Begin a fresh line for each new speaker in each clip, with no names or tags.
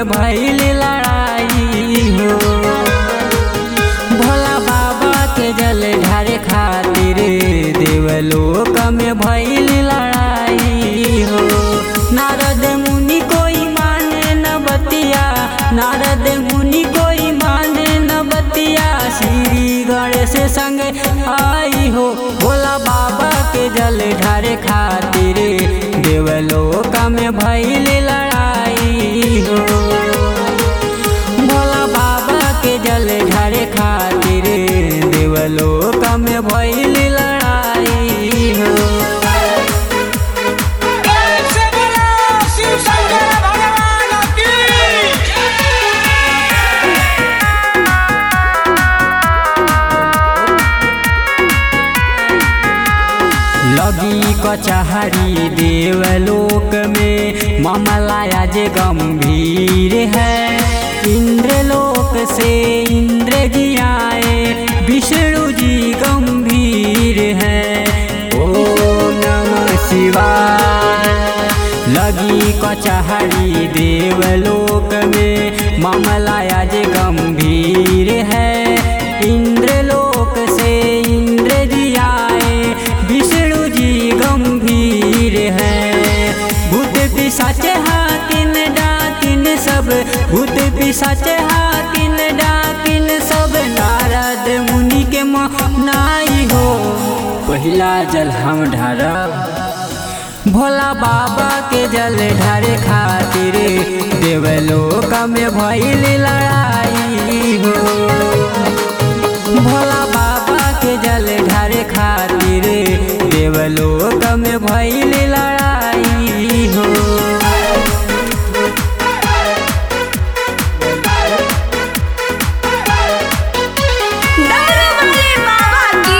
में भइल लड़ाई हो भोला बाबा के जल ढारे खातिर देवलोक में भइल लड़ाई हो नारद मुनि कोई माने न बतिया नारद मुनि कोई माने न बतिया श्री गणेश संग आई हो भोला बाबा के जल ढारे खातिर देवलोक में भइल लड़ाई हो भोला बाबा के जल ढारे खातिर देवलोक में भइल लड़ाई हो
प्रेम से बोलो शिव शंकर भगवान की
लगी कचहरी देवलोक में मामला आज गंभीर है इंद्रलोक से इंद्र जी आए विष्णु जी गंभीर है ओम नमः शिवाय लगी कचहरी देवलोक में मामला आज गंभीर है इंद्रलोक से इंद्र जी आए विष्णु जी गंभीर है भूत पिशाच हाकिन डाकिन सब भूत पिशाच हाकिन डाकिन सब नारद मुनि के मनाई हो पहिला जल हम ढारब भोला बाबा के जल ढारे खातिर देवलोक में भइल लड़ाई हो भोला बाबा के जल ढारे खातिर देवलोक में भइल लड़ाई हो
डमरू वाले बाबा की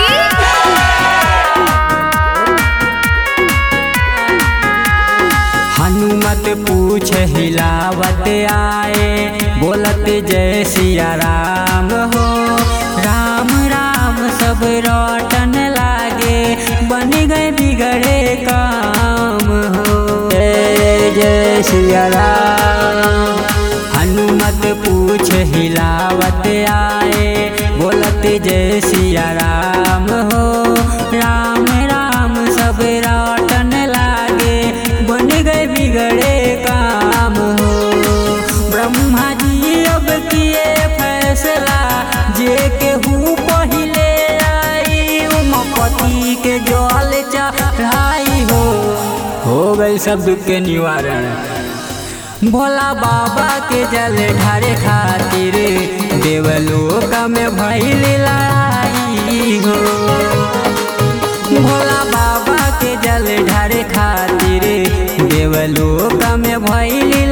हनुमत पूछ हिलावत आए बोलत जय सिया राम हो राम राम सब रटन लागे बन गए बिगड़े काम हो जय जय सिया राम हनुमत पूछ हिलावत आए बोलत जय सिया राम हो राम राम सब रटन लागे बन गए बिगड़े काम हो ब्रह्मा जी अब किए फैसला जे केहू पहिले आई उमपति के जल चढ़ाई हो हो गई सब दुख के निवारण भोला बाबा के जल ढारे खातिर देवलोक में भइल लड़ाई हो भोला बाबा के जल ढारे खातिर देवलोक में भइल